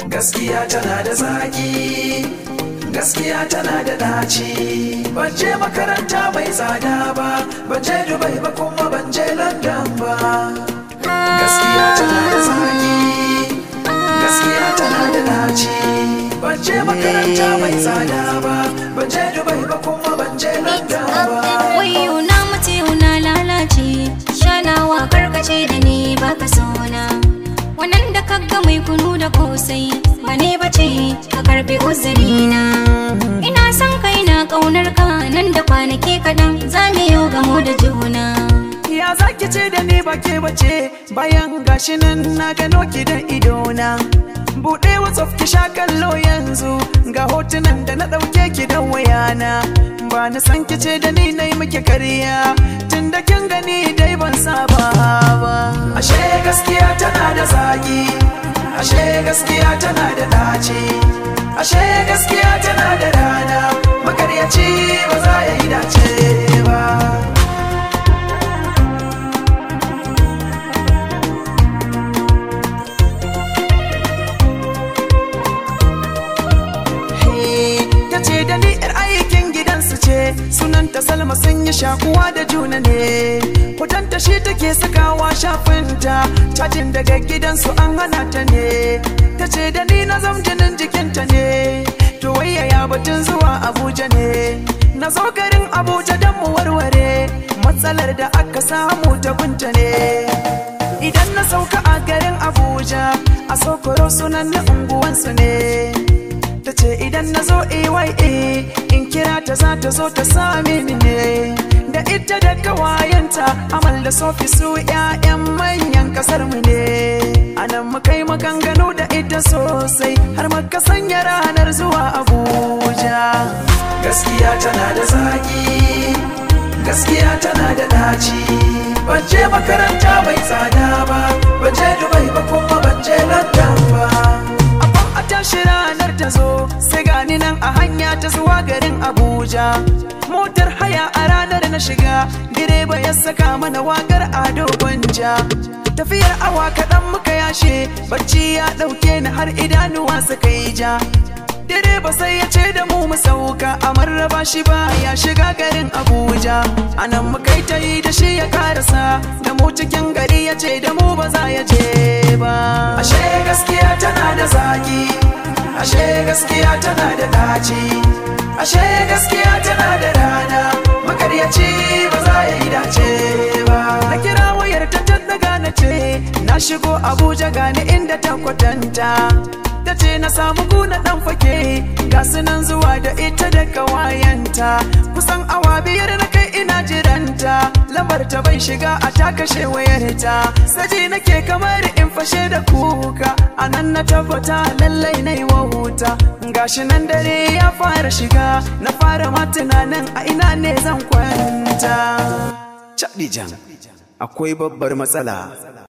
gaskiya tana da zaki gaskiya tana da daci ban je makaranta mai tsada ba ban je dubai ba kuma ban je london ba gaskiya tana da zaki gaskiya tana da daci ban je makaranta mai tsada ba ban je dubai ba kuma ban je london ba Wayo na mace na lalace shanawa karkace da ni baka sona wannan da kaga mai kunu da kosai ba ne bace ka karbi uzurina ina son kai na kaunar ka nan da kwanaki kaɗan za mu yi gamo da juna Ya zaki ce da ni ba ke bace bayan gashi nan na gano ki da idona. Buɗe WhatsApp ki sha kallo yanzu ga hotunan da na ɗauke ki da wayana. Ba na san ki ce da ni na yi miki karya tun da kin gani dai ban saba ba. Ashe gaskiya tana da zagi, ashe gaskiya tana da ɗaci, ashe gaskiya tana da rana, makaryaci ba za ya yi dace ba. ta ce da ni yar aikin gidansu ce sunanta salma sun yi shakuwa da juna ne hotonta shi take sakawa shafinta cajin daga gidansu an hana ta ne ta ce da ni na zam jinin jikinta ne to wayaya batun zuwa abuja ne na zo garin abuja don mu warware matsalar da aka samu ta gunta ne idan na sauka a garin abuja a sokoro sunan na unguwansu ne ta ce idan na zo AYA in kira ta za ta zo ta same ni ne da ita da kawayenta amal da sofi su 'ya'yan manyan kasar mu ne anan muka yi maganganu da ita sosai har muka sanya ranar zuwa abuja gaskiya tana da zaki gaskiya tana da daci ban je makaranta mai tsada ba ban je dubai ba kuma ban je london ba Abban a tashi ranar ta zo sai gani nan a hanya ta zuwa garin Abuja. Motar haya a ranar na shiga, direba ya saka mana wakar ado gwanja. Tafiyar awa kaɗan muka yashe, bacci ya ɗauke ni har idanuwa suka yi ja. Direba sai ya ce da mu mu sauka a marraba shi ba ya shiga garin Abuja. Anan muka yi ta yi da shi ya karasa, da mu cikin gari ya ce da mu ba za ya je ba. Ashe gaskiya tana da zaki, ashe gaskiya tana da daci, ashe gaskiya tana da rana, makaryaci ba za ya yi dace ba. Na kira wayar ta daga na ce, na shigo Abuja gani inda ta kwatanta. ta ce na samu kuna dan fake ga sunan zuwa da ita da kawayenta kusan awa biyar na kai ina jiranta lambar ta bai shiga a ta kashe wayarta saji nake kamar in fashe da kuka a nan na tabbata lallai na yi wahuta gashi nan dare ya fara shiga na fara ma tunanin a ina ne zan kwanta Chadijan akwai babbar matsala